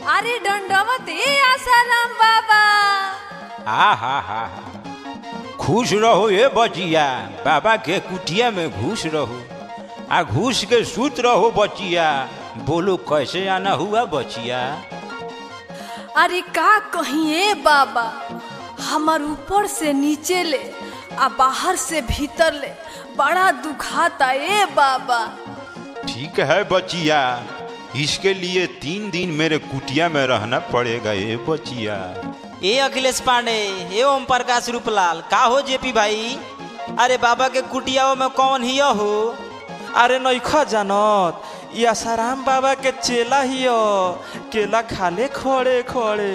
अरे दंडवती आसाराम बाबा हा हा हा हा खुश रहो ये बचिया बाबा के कुटिया में घुस रहो आ घुस के सूत रहो बचिया बोलो कैसे आना हुआ बचिया अरे का कहिए बाबा हमार ऊपर से नीचे ले आ बाहर से भीतर ले बड़ा दुखाता ए बाबा ठीक है बचिया इसके लिए तीन दिन मेरे कुटिया में रहना पड़ेगा ये बचिया ए अखिलेश पांडे ए ओम प्रकाश रूपलाल का हो जेपी भाई अरे बाबा के कुटियाओं में कौन ही हो अरे नैखा जानत ई आसाराम बाबा के चेला हियो केला खाले खड़े खड़े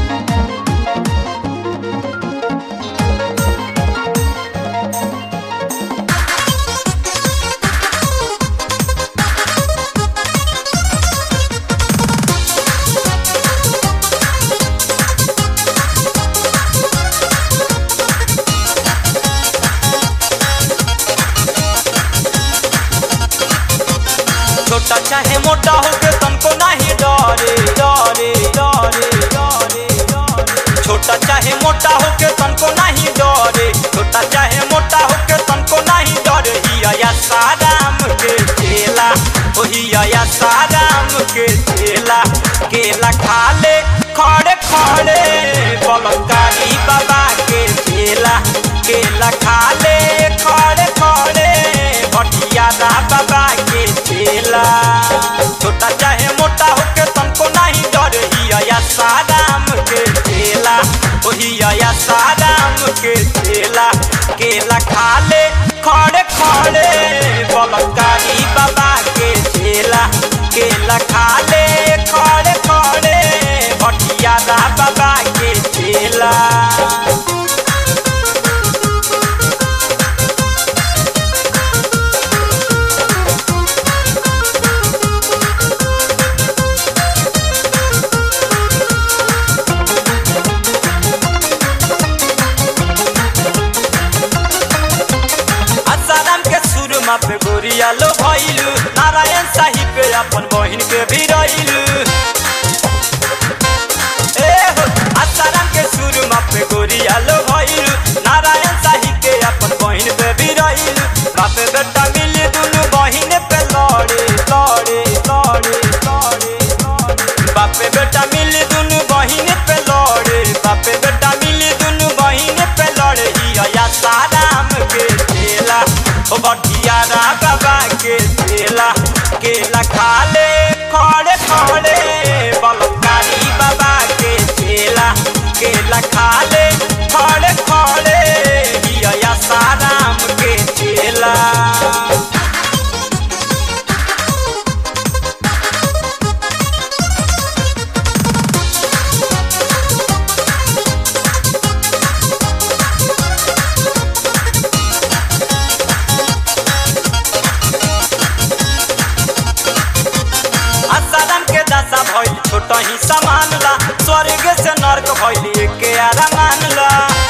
छोटा चाहे मोटा हो के तनको नहीं डरे डरे डरे डरे डरे छोटा चाहे मोटा हो के तनको नहीं डरे छोटा चाहे मोटा हो के तनको नहीं डरे हिया या साराम के चेला ओ हिया या साराम के चेला केला खा ले खड़े खड़े बलकारी बाबा के चेला केला खा ले खड़े खड़े भटिया बाबा के चेला छोटा चाहे मोटा होके तनको नहीं डर हिया साराम के चेला ओ हिया साराम के चेला केला खा ले खड़े खड़े बलकारी बाबा के चेला केला खा ले खड़े खड़े भटिया बाबा के चेला आसाराम के सुरमा पे गोरिया लो भइलु नारायण साहिब पे अपन बहिन के भी रहिलु ए हो आसाराम के सुरमा पे गोरिया लो भइलु नारायण साहिब के अपन बहिन पे भी रहिलु बापे बेटा मिली दुनु बहिन पे लड़े लड़े लड़े लड़े लड़े बापे बेटा मिली दुनु बहिन पे लड़े बापे बेटा मिली दुनु बहिन पे लड़े हिया साराम के चेला ओ बटिया रा बाबा के चेला केला खा ले खड़े खड़े बलकारी बाबा के चेला केला खा ले खड़े खड़े हिया साराम के चेला आसाराम के दशा भइल छोट ही समान ला स्वर्ग से नर्क भइल के आरामान ला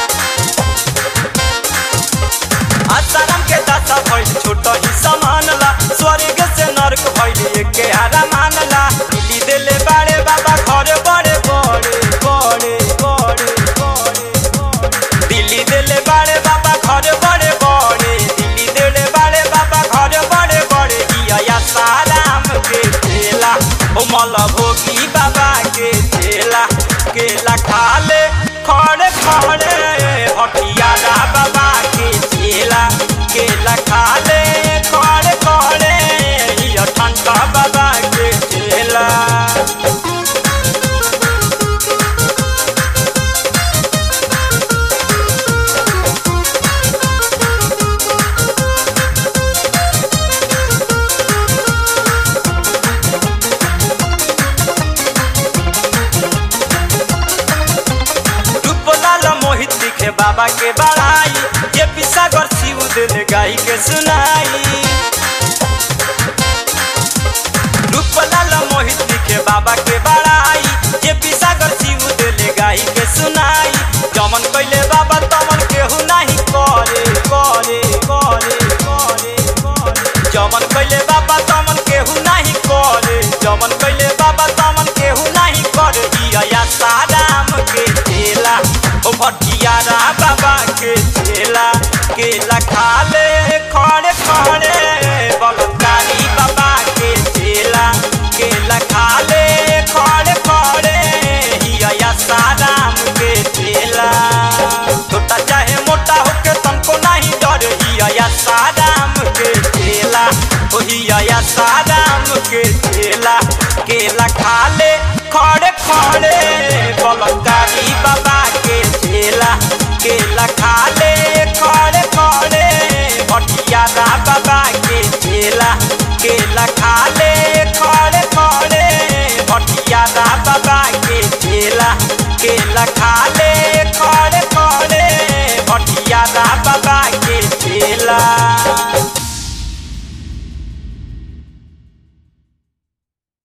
आसाराम के दशा भइल छोट ही समान ला स्वर्ग से नर्क भइल के आरामान ला दिल्ली देले बाड़े बाबा घर बड़े बड़े बड़े बड़े बड़े बड़े दिल्ली देले बाड़े बाबा घर बड़े बड़े दिल्ली देले बाड़े बाबा घर बड़े बड़े हिया साराम के चेला ओ मल भोगी बाबा के चेला केला खा ले खड़े खड़े हटिया बाबा के चेला केला खा ले खड़े खड़े हिया ठंडा बाबा के चेला रूपलाल मोहित दिखे बाबा के बड़ाई ये पिसागर शिव दिल गाई के सुनाई रूपलाल मोहित दिखे बाबा के बड़ाई ये पिसागर शिव दिल गाई के सुनाई जमन कैले बाबा तमन केहू नहीं करे करे करे करे करे जमन कैले बाबा तमन केहू नहीं करे जमन कैले बाबा तमन केहू नहीं करे बाबा के चेला केला खा ले खड़े खड़े बलकारी बाबा के चेला केला खा ले खड़े खड़े हिया साराम के चेला छोटा चाहे मोटा होके तनको नहीं डर हिया साराम के चेला ओ हिया साराम के चेला केला खा ले खड़े खड़े बलकारी बाबा के चेला केला खा ले खड़े खड़े भटिया बाबा के चेला केला खा ले